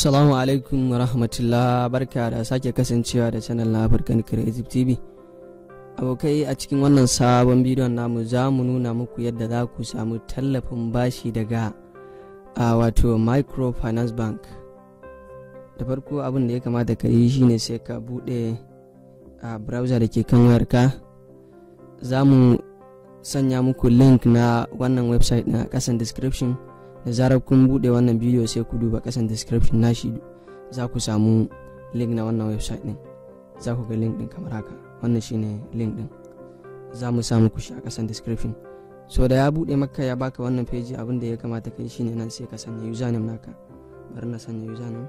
Assalamu alaikum wa rahmatullah barka da sake kasancewa da channel na African Creative TV. Abokai a cikin wannan sabon bidiyon namu za mu nuna muku yadda za ku samu tallafin bashi daga a wato Microfinance Bank. Da farko abin da ya kamata ka yi shine sai ka buɗe a browser da ke kan wayarka. Za mu sanya muku link na wannan website na ƙasan description. da zarar kun bude wannan bidiyo sai ku duba kasan description nashi za ku samu link na wannan website din za ku ga link din kamar haka wannan shine link din za mu samu ku shi a kasan description so da ya bude maka ya baka wannan page abin da ya kamata kai shine nan sai ka sanya username naka bari na sanya username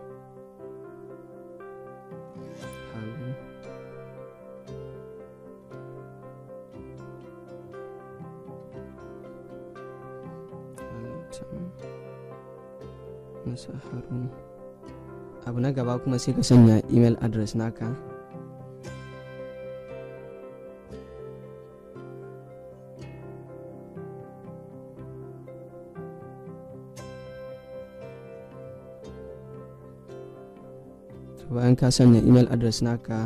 Musa Harun abu na gaba kuma sai ka sanya email address naka bayan ka sanya email address naka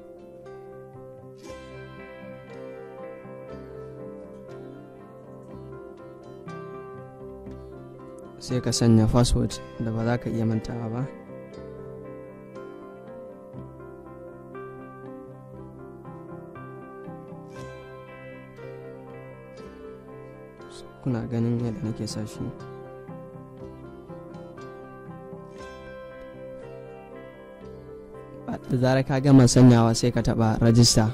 sai ka sanya password da ba za ka iya mantawa ba kuna ganin yadda nake sashi da zarar ka gama sanyawa sai ka taba rajista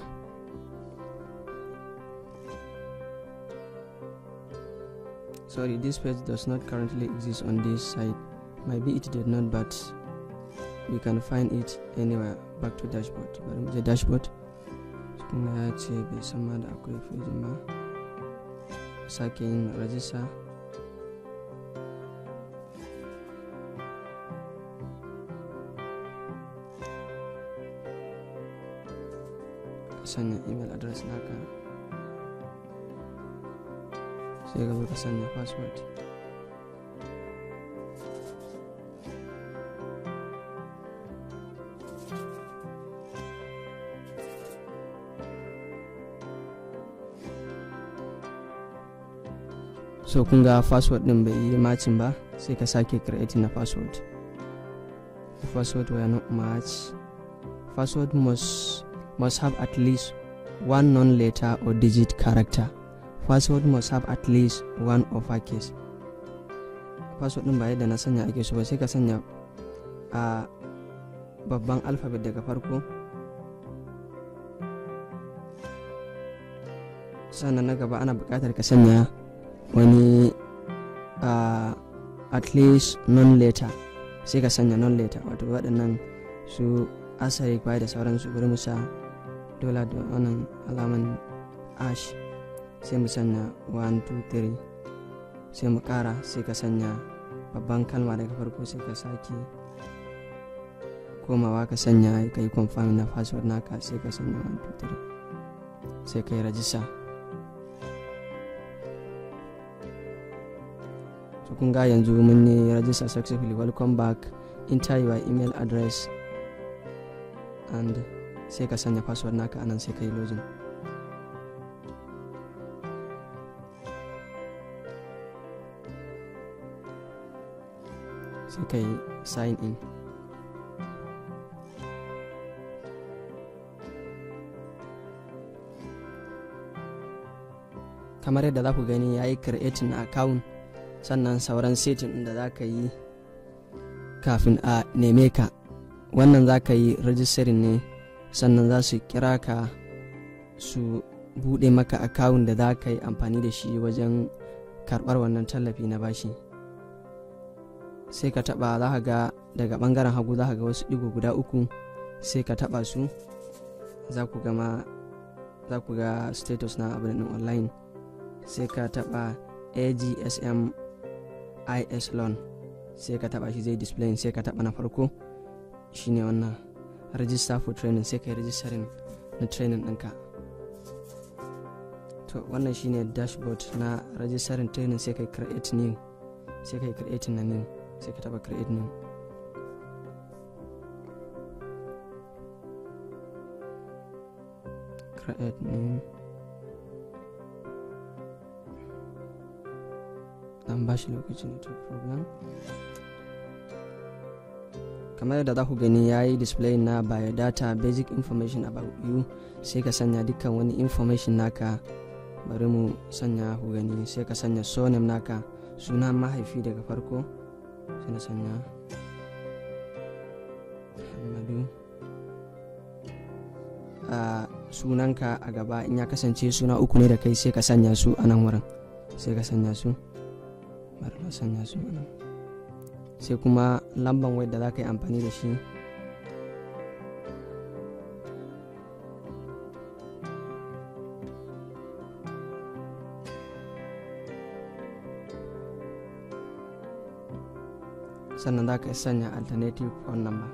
sorry this page does not currently exist on this site maybe it did not but you can find it anywhere back to dashboard bari mu je dashboard kuma ya ce bai san ma da akwai fejin ba sake yin rajista sanya email address naka sai ka zo ka sanya password so kun ga password din bai yi macin ba sai ka sake creating na password the password were not match password must must have at least one non-letter or digit character password must have at least one uppercase password din ba yadda na sanya ake so ba sai ka sanya a babban alphabet daga farko sannan na gaba ana buƙatar ka sanya wani uh, at least non-letter sai ka sanya non-letter wato waɗannan su asari kwaya da sauransu bari musa dola da wannan alaman ash sai mu sanya 1 2 3 sai mu kara sai ka sanya babban kalma daga farko sai ka sake komawa ka sanya ka yi confirm na password naka sai ka sanya 1 2 3 sai ka yi rajista so kun ga yanzu mun yi rajista successfully welcome back enter your email address and sai ka sanya password naka anan sai ka yi login sai ka yi sign in kamar yadda za ku gani ya yi creating account sannan sauran setting da za ka yi kafin a neme ka wannan za ka yi registering ne sannan za su kira ka su bude maka account da za ka yi amfani da shi wajen karbar wannan tallafi na bashi sai ka taba za ka ga daga bangaren hagu za ka ga wasu digo guda uku sai ka taba su za ku gama za ku ga status na abin online sai ka taba agsm is loan sai ka taba shi zai display sai ka taba na farko shine wannan register for training sai ka yi registering na training ɗinka to wannan shine dashboard na registering training sai ka yi create new sai ka yi create na new sai ka taba create new create name dan ba shi lokacin to program kamar yadda za ku gani ya yi display na biodata basic information about you sai ka sanya dukkan wani information naka bari mu sanya ku gani sai ka sanya surname naka sunan mahaifi daga farko sai na sanya muhammadu a sunanka a gaba in ya kasance suna uku ne da kai sai ka sanya su a nan wurin sai ka sanya su bari na sanya su a nan sai kuma lamban wayar da za ka yi amfani da shi sannan za ka sanya alternative phone number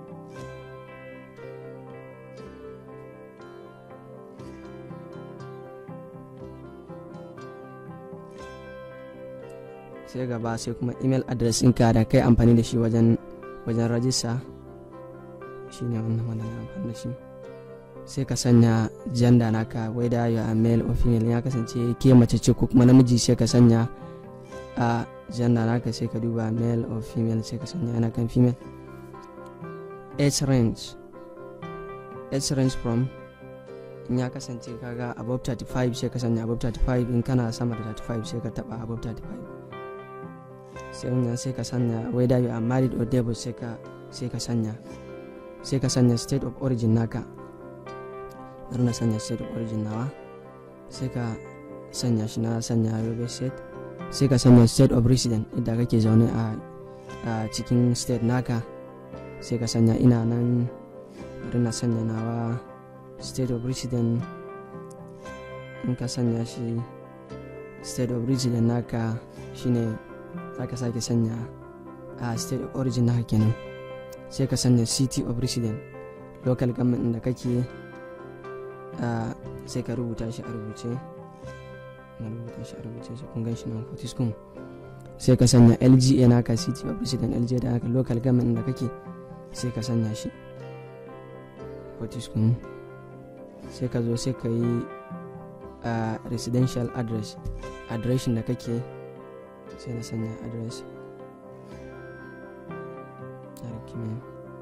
sai gaba sai kuma email address ɗinka da kai amfani da shi wajen wajen rajista shi ne wannan wanda na amfani da shi sai ka sanya janda naka wai da ya male or female ya kasance ke mace ce ko kuma namiji sai ka sanya a janda naka sai ka duba male or female sai ka sanya yana kan female age range age range from in ya kasance kaga above 35 sai ka sanya above 35 in kana sama da 35 sai ka taba above 35 sai wannan sai ka sanya whether you are married or divorced sai ka sai ka sanya sai ka sanya state of origin naka bari na sanya state of origin nawa sai ka sanya shi na sanya yobe state sai ka sanya state of resident idan kake zaune a a cikin state naka sai ka sanya ina nan bari na sanya nawa state of resident in ka sanya shi state of resident naka shine za ka sake sanya a state of origin na kenan sai ka sanya city of resident local government da kake sai ka rubuta shi a rubuce na rubuta shi a rubuce sai kun gan shi nan fortiscom sai ka sanya lga naka city of resident lga da haka local government da kake sai ka sanya shi fortiscom sai ka zo sai ka yi residential address adireshin da kake sai na sanya address arikime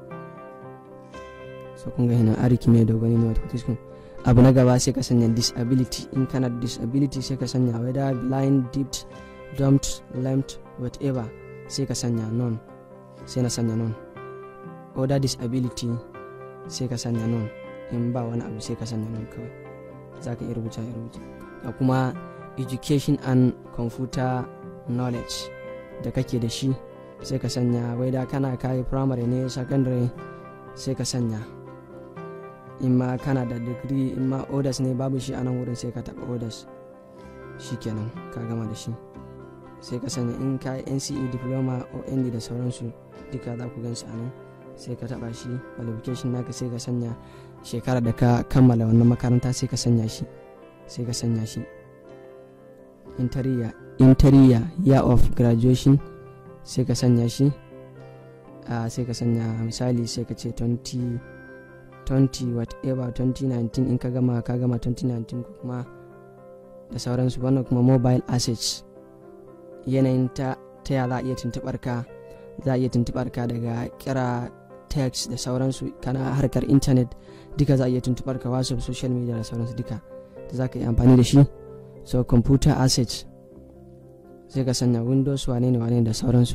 so kun ga hina arikime da gani ne wata abu na gaba sai ka sanya disability in kana da disability sai ka sanya whether blind dipped dumped lamed whatever sai ka sanya non sai na sanya non other disability sai ka sanya non in ba wani abu sai ka sanya non kawai za ka iya rubuta ya rubuta ga kuma education and computer knowledge da kake da shi sai ka sanya wai da kana kayi primary ne secondary sai ka sanya in ma kana da degree in ma orders ne babu shi a nan wurin sai ka taɓa orders shi kenan ka gama da shi sai ka sanya in ka yi nce diploma o nd da sauransu duka za ku gan su a nan sai ka taɓa shi qualification naka sai ka sanya shekara da ka kammala wannan makaranta sai ka sanya shi sai ka sanya shi interior interior year of graduation sai ka sanya shi uh, sai ka sanya misali sai ka ce 20 20 whatever 2019 in ka gama ka gama 2019 ko kuma da sauransu wannan kuma mobile assets yanayin ta ta ya za a iya tuntubar ka za a iya tuntubar ka daga kira text da sauransu kana harkar intanet duka za a iya tuntubar ka whatsapp social media da sauransu duka da za ka yi amfani da shi so computer assets sai ka sanya windows wane ne wane da sauransu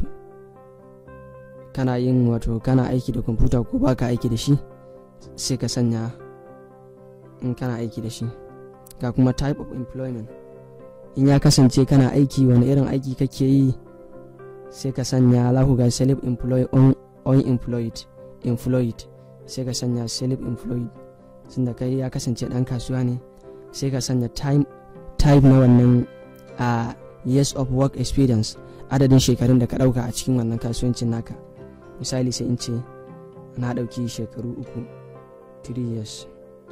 kana yin wato kana aiki da kwamfuta ko baka aiki da shi sai ka sanya in kana aiki da shi ga kuma type of employment in ya kasance kana aiki wani irin aiki kake yi sai ka sanya lahu ga self employed on unemployed employed sai ka sanya self employed da kai ya kasance dan kasuwa ne sai ka sanya time type na wannan a years of work experience adadin shekarun da ka dauka a cikin wannan kasuwancin naka misali sai in ce na dauki shekaru uku 3 years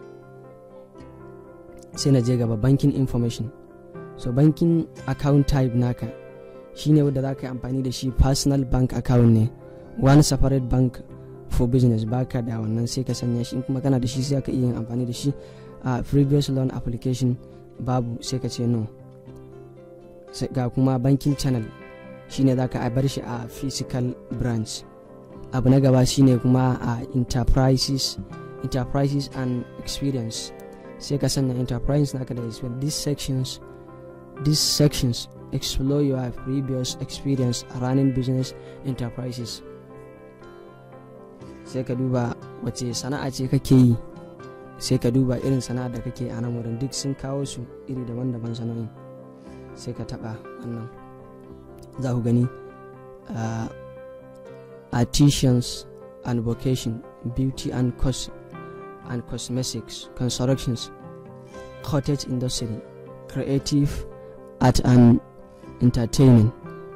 sai na je gaba banking information so banking account type naka shine wadda za ka yi amfani da shi personal bank account ne one separate bank for business baka da wannan sai ka sanya shi in kuma kana da shi sai ka iya yin amfani da shi a previous loan application babu sai ka ce no ga kuma banking channel shine za ka bar shi a physical branch abu na gaba shine kuma a enterprises enterprises and experience sai ka sanya enterprise naka da experience these sections these sections explore your previous experience running business enterprises sai ka duba wace sana'a ce kake yi sai ka duba irin sana'a da kake a nan wurin duk sun kawo su iri daban-daban sana'o'in sai ka taba wannan za ku gani uh, artisans and vocation beauty and cos and cosmetics constructions cottage industry creative art and entertainment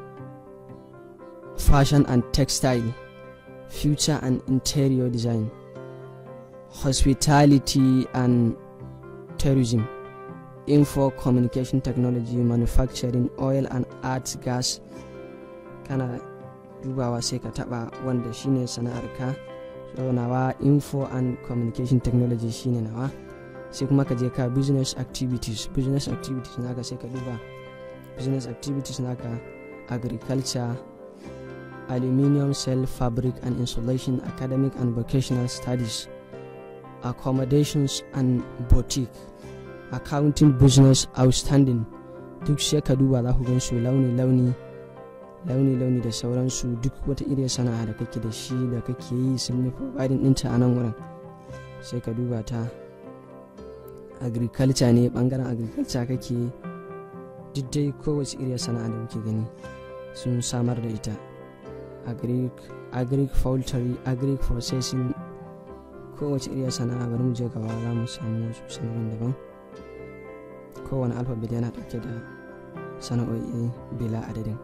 fashion and textile future and interior design hospitality and tourism info communication technology manufacturing oil and arts gas kana dubawa sai ka taba wanda shine sana'arka so nawa info and communication technology shine nawa sai kuma ka je ka business activities business activities naka sai ka duba business activities naka agriculture aluminium cell fabric and insulation academic and vocational studies accommodations and boutique accounting business outstanding duk sai ka duba za ku gan su launi-launi launi-launi da sauransu duk wata iriyar sana'a da kake da shi da kake yi sun yi providing ɗinta a nan wurin sai ka duba ta agriculture ne bangaren agriculture kake duk dai kowace iriyar sana'a da muke gani sun samar da ita agric agric poultry agric processing kowace iriyar sana'a bari mu je gaba za mu samu wasu sana'o'in daban kowane alfabet yana dauke da sana'o'i bila adadin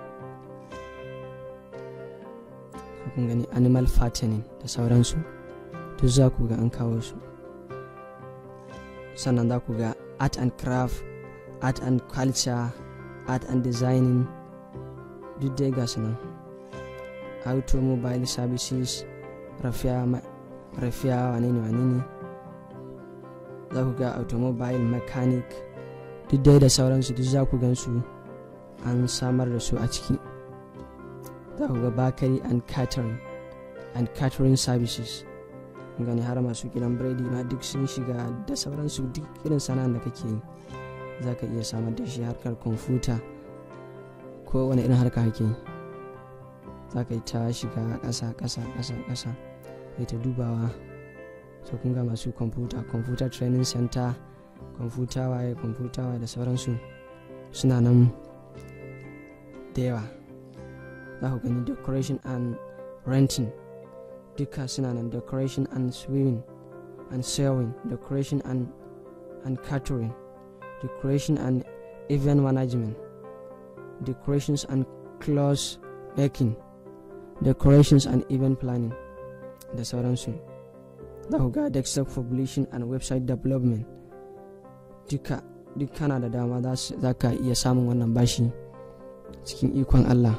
kun gani animal fattening da sauransu duk za ku ga an kawo su sannan za ku ga art and craft art and culture art and designing duk dai ga su nan automobile services rafiya rafiya wane ne wane ne za ku ga automobile mechanic duk dai da sauransu duk za ku gan su an samar da su a ciki za ku ga bakery and catering and catering services gani har masu gidan biredi ma duk sun shiga da sauransu duk irin sana'ar da kake yi za ka iya samar da shi harkar kwamfuta ko wani irin harka kake yi za ka yi ta shiga ƙasa ƙasa ƙasa ƙasa kai ta dubawa so kun ga masu kwamfuta computer training center kwamfuta waye kwamfuta waye da sauransu suna nan da yawa za ku gani decoration and renting duka suna nan decoration and swimming and sewing decoration and and catering decoration and event management decorations and clothes making decorations and event planning da sauransu za ku ga desktop publishing and website development duka duk kana da dama za ka iya samun wannan bashi cikin ikon allah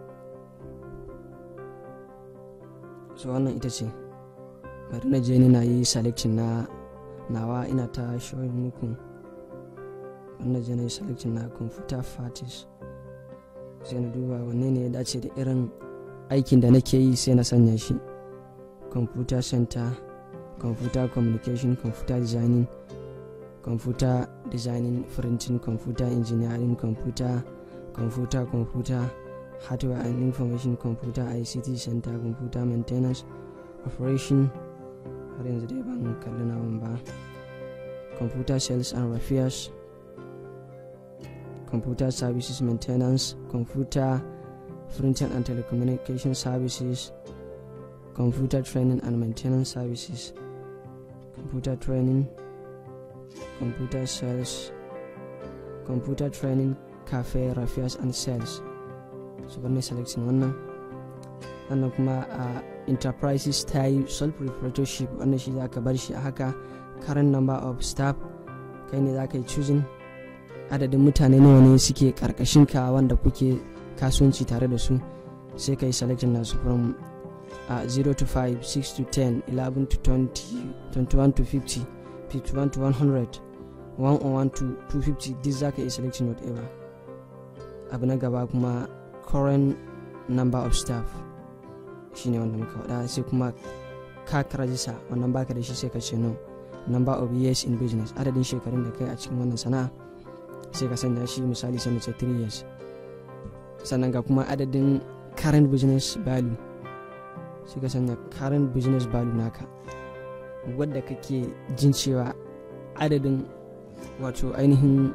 so wannan ita ce bari na je ni na yi selection na nawa ina ta showing muku bari na je na yi selection na computer parties sai na duba wanne ne ya dace da irin aikin da nake yi sai na sanya shi computer center computer communication computer designing computer designing printing computer engineering computer computer computer hardware and information computer ict center computer maintenance operation har yanzu dai ban kalli nawan ba computer sales and repairs computer services maintenance computer printing and telecommunication services computer training and maintenance services computer training computer sales computer training cafe repairs and sales su bar selection wannan sannan kuma a enterprises ta yi sole proprietorship wannan shi za ka bar shi a haka current number of staff kai ne za ka yi choosing adadin mutane nawa ne suke karkashin ka wanda kuke kasuwanci tare da su sai ka yi selection nasu from uh, 0 to 5 6 to 10 11 to 20 21 to 50 page 1 to 100 101 to 250 duk za ka iya selecting whatever abu na gaba kuma current number of staff shine wanda muka faɗa sai kuma ka rajista wannan baka da shi sai ka ce no number of years in business adadin shekarun da kai a cikin wannan sana'a sai ka sanya shi misali sai ce 3 years sannan ga kuma adadin current business value sai ka sanya current business value naka wadda kake jin cewa adadin wato ainihin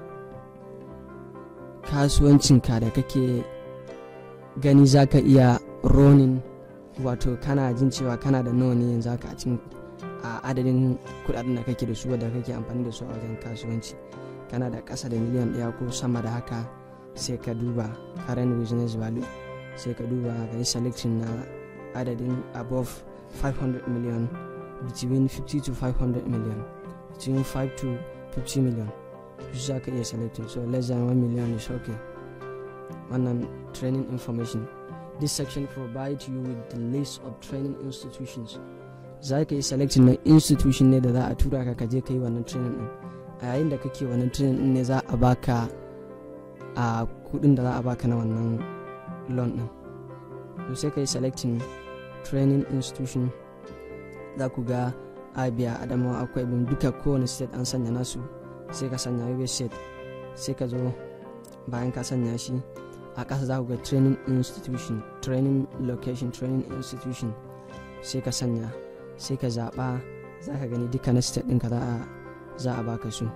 kasuwancinka da kake gani za ka iya ronin wato kana jin cewa kana da nawa ne yanzu haka a cikin a adadin kudaden da kake da su wadda kake amfani da su a wajen kasuwanci kana da ƙasa da miliyan ɗaya ko sama da haka sai ka duba current business value sai ka duba ka yi selection na adadin above 500 million between 50 to 500 million between 5 to 50 million su za ka iya selecting so less than 1 million is okay wannan training information this section provides you with the list of training institutions za ka yi selecting na institution ne da za a tura ka kaje ka yi wannan training din a yayin da kake wannan training din ne za a baka a kudin da za a baka na wannan loan din to sai ka yi selecting training institution za ku ga abia adamawa akwai bin duka kowane state an sanya nasu sai ka sanya yobe state sai ka zo bayan ka sanya shi a ƙasa za ku ga training institution training location training institution sai ka sanya sai ka zaɓa za ka gani duka na state ɗinka za a baka su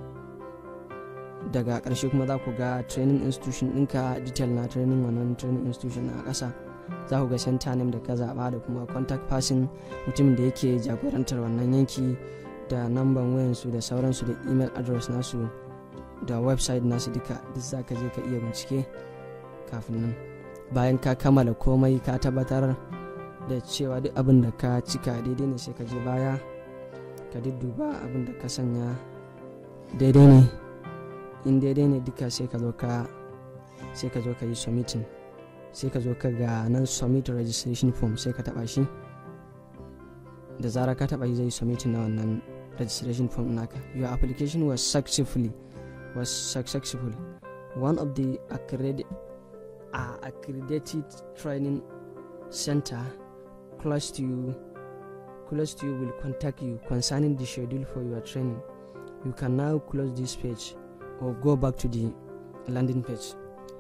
daga ƙarshe kuma za ku ga training institution ɗinka detail na training wannan training institution a ƙasa za ku ga center name da ka zaɓa da kuma contact person mutumin da yake jagorantar wannan yanki da namban wayansu da sauransu da email address nasu da website nasu duka duk za ka je ka iya bincike kafin nan bayan ka kammala komai ka tabbatar da cewa duk abin da ka cika daidai ne sai ka je baya ka dudduba abin da ka sanya daidai ne in daidai ne duka sai ka zo ka sai ka zo ka yi submitting sai ka zo ka ga nan submit registration form sai ka taba shi da zara ka taba shi zai submitting na wannan registration form naka your application was successfully was successful one of the accredited, uh, accredited training center close to you close to you will contact you concerning the schedule for your training you can now close this page or go back to the landing page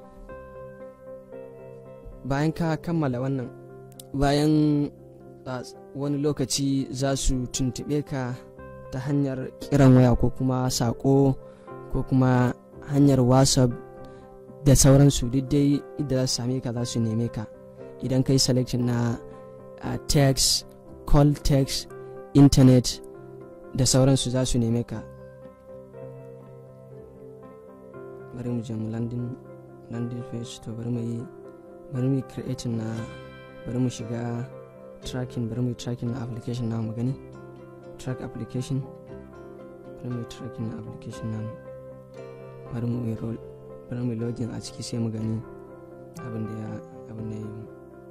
bayan ka kammala wannan bayan wani lokaci za su tuntube ka ta hanyar kiran waya ko kuma sako ko kuma hanyar whatsapp da sauransu duk dai idan za su same ka za su neme ka idan ka yi selection na uh, text call text internet da sauransu za su neme ka bari mu je mu landing landing page to bari mu yi bari mu yi creating na bari mu shiga tracking bari mu yi tracking na application na mu gani track application bari mu yi tracking na application na bari mu yi bari mu login a ciki sai mu gani abin da ya abin da ya yi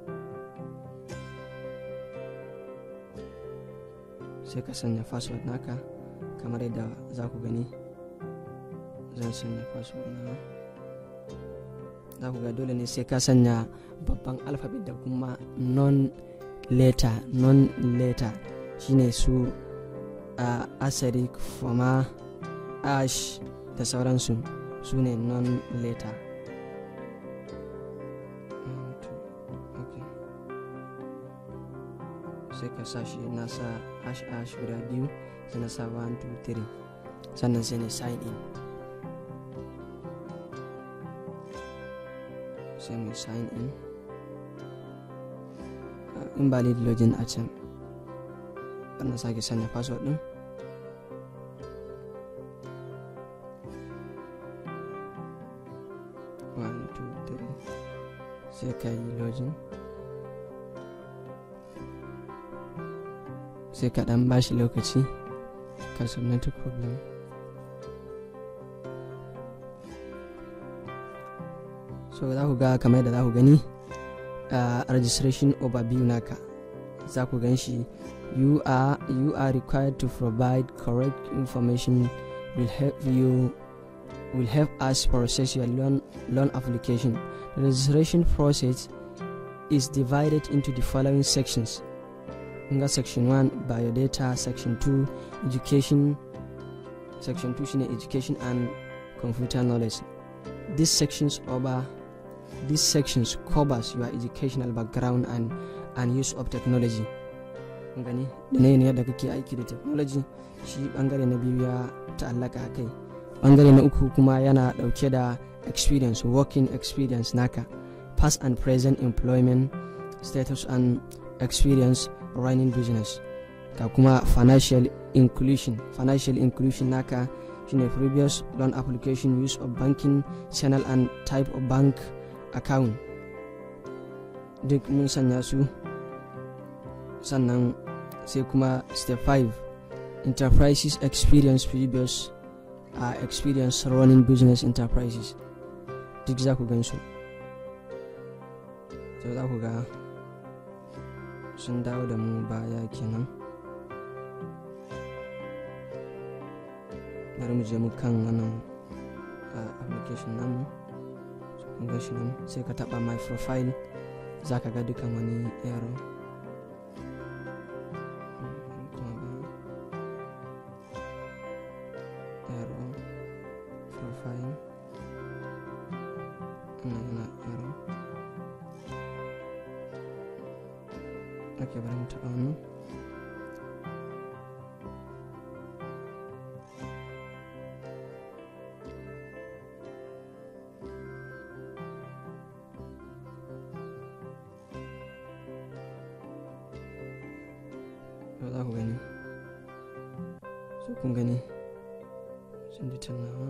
sai ka sanya password naka kamar yadda za ku gani zan sanya password na za ku ga dole ne sai ka sanya babban alphabet da kuma non letter non letter shine su a asari fama ash da sauransu su ne non letter sai ka sa shi na sa ash ash guda biyu sai na sa 1 2 3 sannan sai ne sign in sai mu sign in invalid login a can sannan sake sanya password din one two three sai ka yi login sai ka dan bashi lokaci ka submit problem so za ku ga kamar da za ku gani a registration overview naka za ku gan shi you are you are required to provide correct information will help you will help us process your loan loan application the registration process is divided into the following sections nga section 1 biodata section 2 education section 2 shine education and computer knowledge these sections over these sections covers your educational background and and use of technology gani da na yadda kake aiki da technology shi bangare na biyu ya ta'allaka a kai bangare na uku kuma yana dauke da experience working experience naka past and present employment status and experience running business ga kuma financial inclusion financial inclusion naka shine previous loan application use of banking channel and type of bank account duk mun sanya su sannan sai kuma step 5 enterprises experience previous uh, experience running business enterprises duk za ku gan su so za ku ga sun dawo da mu baya kenan bari mu je mu kan wannan application namu kun ga shi nan sai ka taba my profile za ka ga dukan wani yaro yaro profile wannan yana yaro ok bari mu taba wannan za ku gani su kun gani sun ji tunawa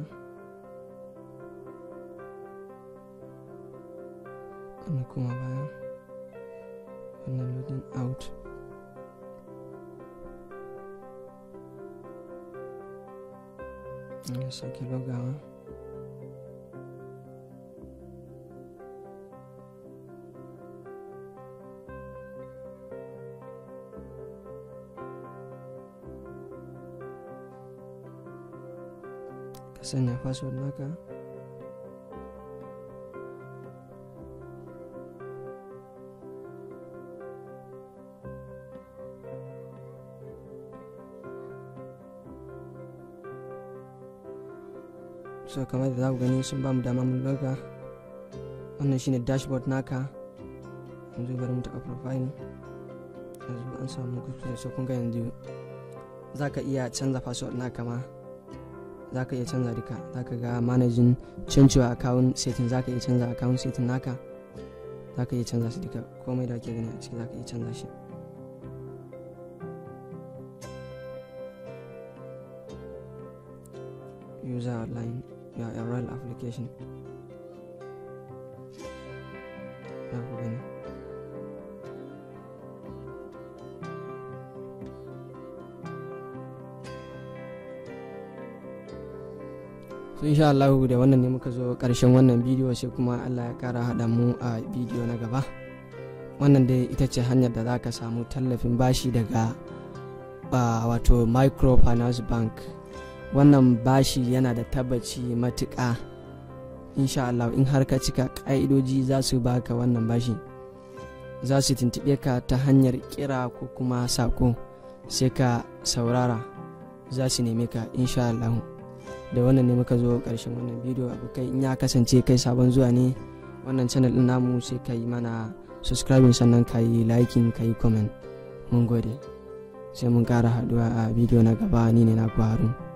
wannan kuma baya wannan loading out ya sake logawa ka sanya password naka so kamar da za ku gani sun ba mu dama mun loga wannan shine dashboard naka yanzu bari mu taɓa profile yanzu an samu kuskure so kun ga yanzu za ka iya canza password naka ma za ka iya canza duka za ka ga managing cancewa account setting za ka iya canza account setting naka za ka iya canza su duka komai da ake gani a ciki za ka iya canza shi user outline ya URL application za ku gani so insha Allah da wannan ne muka zo karshen wannan bidiyo sai kuma Allah ya kara haɗa mu a bidiyo na gaba wannan dai ita ce hanyar da za ka samu tallafin bashi daga wato microfinance bank wannan bashi yana da tabbaci matuƙa insha Allah in har ka cika ƙa'idoji za su baka wannan bashi za su tuntuɓe ka ta hanyar kira ko kuma sako sai ka saurara za su neme ka insha Allah da wannan ne muka zo ƙarshen wannan bidiyo abokai in ya kasance kai sabon zuwa ne wannan channel ɗin namu sai ka yi mana subscribing sannan ka yi liking ka yi comment mun gode sai mun ƙara haɗuwa a bidiyo na gaba ni ne na harun